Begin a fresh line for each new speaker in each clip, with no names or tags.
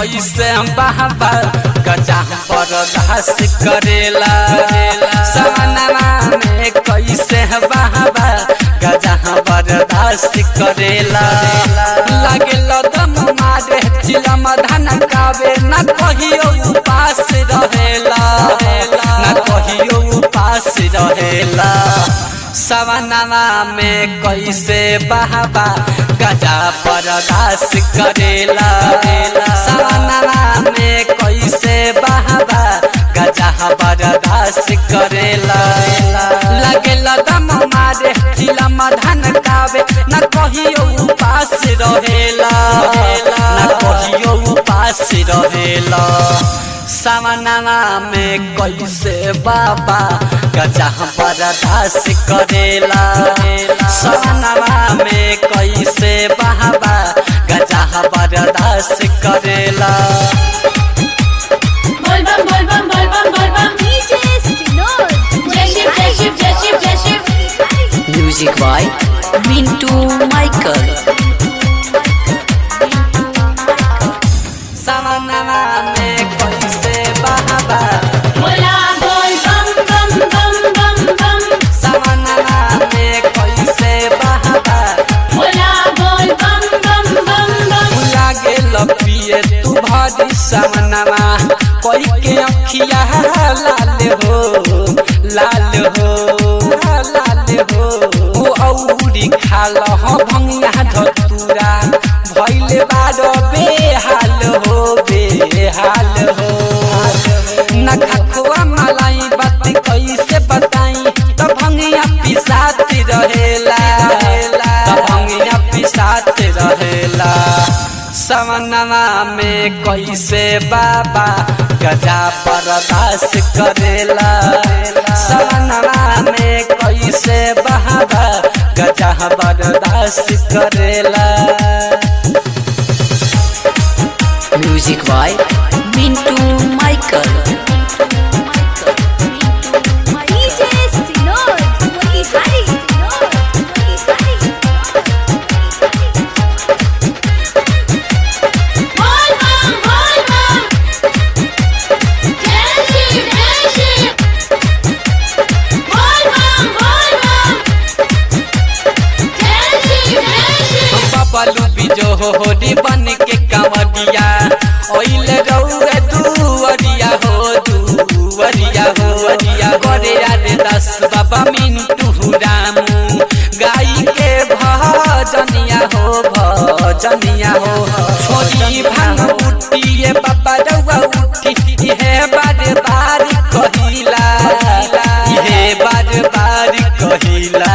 कैसे बाबा गजा बर्दाश्त करेला सवनवा में कैसे बाबा गजा बर्दाश्त करेला लागेल दम मारे चिलम धन कावे न कहियो उपास रहेला न कहियो उपास रहेला सवनवा में कैसे बाबा गजा बर्दाश्त करेला सवनवा में कैसे बाबा गजा बर्दाश्त करेला लगेल दम मारे चिलम धन कावे न कहियो उपास रहेला न कहियो उपास रहेला सामनावा में कैसे बाबा गजा बर्दाश्त करेला सामनावा में कैसे बाबा गजा बर्दाश्त करेला
बोल बम बोल बम बोल बम बोल बम
DJ Sinod.
जय शिव जय शिव जय शिव जय Shiv
Music by Mintu Michael.
सामनावा में कैसे बाबा
बोला बोल बम बम बम बम बम
सामनावा में कैसे बाबा
बोला बोल बम बम बम बम
लागे लपिए तू भारी सामनावा कोई के अखिया लाल हो लाल हो लाल हो ओ औरी खाल हो भंगिया धतूरा भइले बारो बेहाल हो बेहाल हो न खखुआ मलाई बात कैसे बताई त भंगिया पिसात रहेला त भंगिया पिसात रहेला सवनवा में कैसे बाबा गजा बर्दाश्त करेला सवनवा में कैसे बाबा गजा बर्दाश्त करेला
Music by Mintu Michael.
DJ Sinod. Motihari Sinod. Motihari
बोल बम बोल बम जय शिव जय शिव बोल बम बोल बम जय शिव जय शिव
बबलू बिजो होरी बन के कंवरिया ओइले रउए दुवरिया हो दुवरिया हो वरिया करे रे दस बाबा मिंटू रामू गाई के भजनिया हो भजनिया हो छोरी भांग उठिए बाबा रउआ उठी हे बार बार कहिला हे बार बार कहिला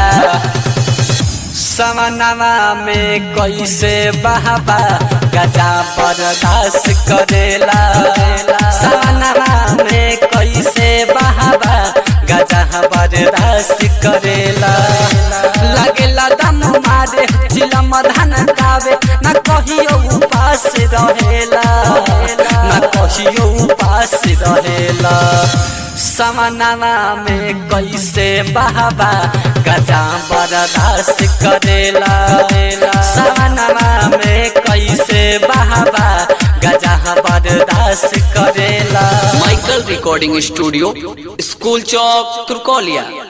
समनवा में कैसे बाबा गजा बर्दाश्त करेला समनवा में कैसे बाबा गजा बर्दाश्त करेला लगेला दम मारे चिलम धन कावे न कहियो उपास रहेला न कहियो उपास रहेला समनवा में कैसे बाबा गजा बर्दाश्त करेला समनवा में कैसे बाबा गजा बर्दाश्त करेला
Michael Recording Studio, School Chowk, Turkolia.